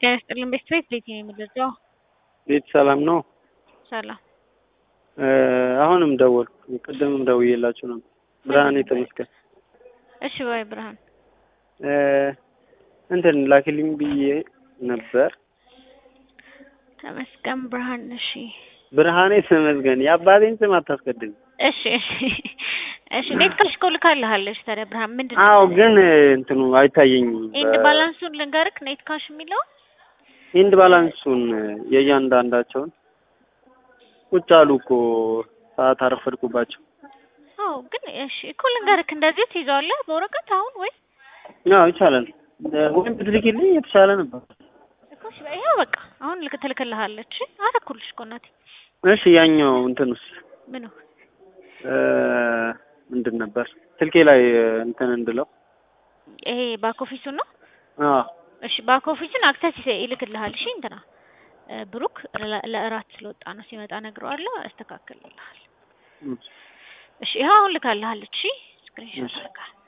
ጤና ይስጥልን ቤት ቤት ቤት ነው የምንረዳው። ቤት ሰላም ነው? ሰላም አሁንም ደወልኩ። ቅድምም ደውዬላችሁ ነበር። ብርሃኔ ተመስገን እሺ ባይ ብርሃን እንትን ላኪልኝ ብዬ ነበር። ተመስገን ብርሃን እሺ ብርሃኔ ተመስገን የአባቴን ስም አታስቀድም። እሺ እሺ እሺ ኔት ካሽ እኮ ልካልሃለች። ታዲያ ብርሃን ምንድን ነው? አዎ ግን እንትኑ አይታየኝም። ኢንድ ባላንሱን ልንገርክ ኔት ካሽ የሚለው ኢንድ ባላንሱን የእያንዳንዳቸውን ቁጭ አሉ እኮ ሰዓት አረፈድኩባቸው። አዎ ግን እሺ እኮ ልንገርክ እንደዚህ ትይዘዋለህ በወረቀት አሁን ወይ አዎ ይቻላል። ወይም ብትልኪልኝ የተሻለ ነበር። እኮ እሺ ይኸው በቃ አሁን ልክ ትልክልሃለች። አረኩልሽ እኮ እናቴ። እሺ ያኛው እንትንስ ምኑ ምንድን ነበር ስልኬ ላይ እንትን እንድለው ይሄ ባክ ኦፊሱን ነው። አዎ እሺ ባክ ኦፊሱን አክሰስ ይልክልሃል። እሺ እንትና ብሩክ ለእራት ስለወጣ ነው ሲመጣ ነግረዋለሁ፣ ያስተካክልልሃል። እሺ ይኸው አሁን ልካልሃለች። እሺ ስክሪንሾት አድርጋ